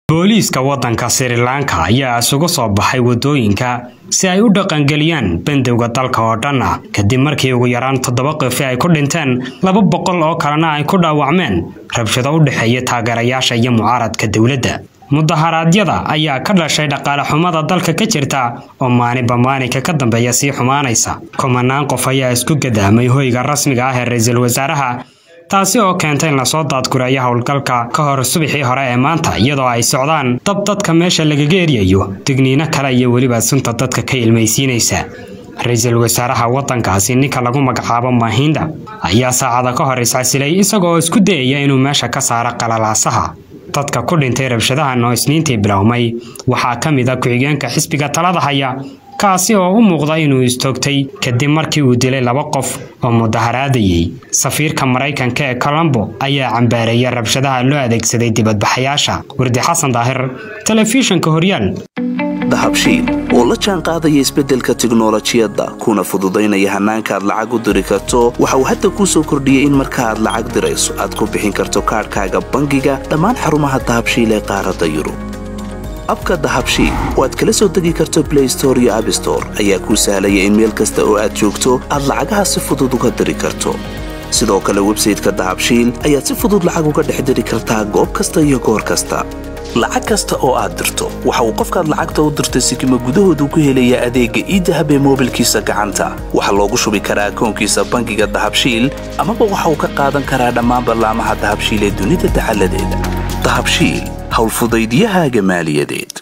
booliiska waddanka sri lanka ayaa isugu soo baxay waddooyinka si ay u dhaqangeliyaan bandowga dalka oo dhan ah kadib markii ugu yaraan toddoba qofi ay ku dhinteen laba boqol oo kalena ay ku dhaawacmeen rabshado u dhexeeya taageerayaasha iyo mucaaradka dowladda mudaharaadyada ayaa ka dhashay dhaqaale xumada dalka ka jirta oo maalinba maalinka ka dambeeya sii xumaanaysa kumanaan qof ayaa isku gadaamay hoyga rasmiga ah ee ra-iisul wasaaraha taasi oo keentay in lasoo daadgureeyo howlgalka ka hor subaxii hore ee maanta iyadoo ay socdaan dab dadka meesha lagaga eryayo digniino kale iyo weliba sunta dadka ka ilmaysiinaysa ra-iisul wasaaraha waddankaasi ninka lagu magacaabo mahinda ayaa saacada ka hor iscasilay isagoo isku dayaya inuu meesha ka saaro qalalaasaha dadka ku dhintay rabshadahan oo isniintii bilowmay waxaa ka mid a ku-xigeenka xisbiga talada haya kaasi oo u muuqda inuu istoogtay kadib markii uu dilay laba qof oo mudaharaadayay safiirka maraykanka ee colombo ayaa cambaareeyay rabshadaha loo adeegsaday dibadbaxayaasha wardi xasan daahir telefishinka horyaal dahabshiil oo la jaan qaadaya isbeddelka tiknolojiyadda kuna fududaynaya hannaanka aad lacag u diri karto waxa uu hadda kuu soo kordhiyey in marka aad lacag dirayso aad ku bixin karto kaadhkaaga bangiga dhammaan xarumaha dahabshiil ee qaaradda yurub abka dahabshiil oo aad kala soo degi karto blay store iyo abstore ayaa kuu sahlaya in meel kasta oo aad joogto aad lacagaha si fudud uga diri karto sidoo kale websayteka dahabshiil ayaad si fudud lacag uga dhex diri kartaa goob kasta iyo goor kasta lacag kasta oo aad dirto waxa uu qofkaad lacagta u dirtay sikima gudahoodu ku helayaa adeegga iidahab ee moobilkiisa gacanta waxaa loogu shubi karaa akoonkiisa bangiga dahabshiil amaba waxa uu ka qaadan karaa dhammaan ballaamaha dahabshiil ee dunida dacaladeeda dahabshiil howlfudaydiyahaaga maaliyadeed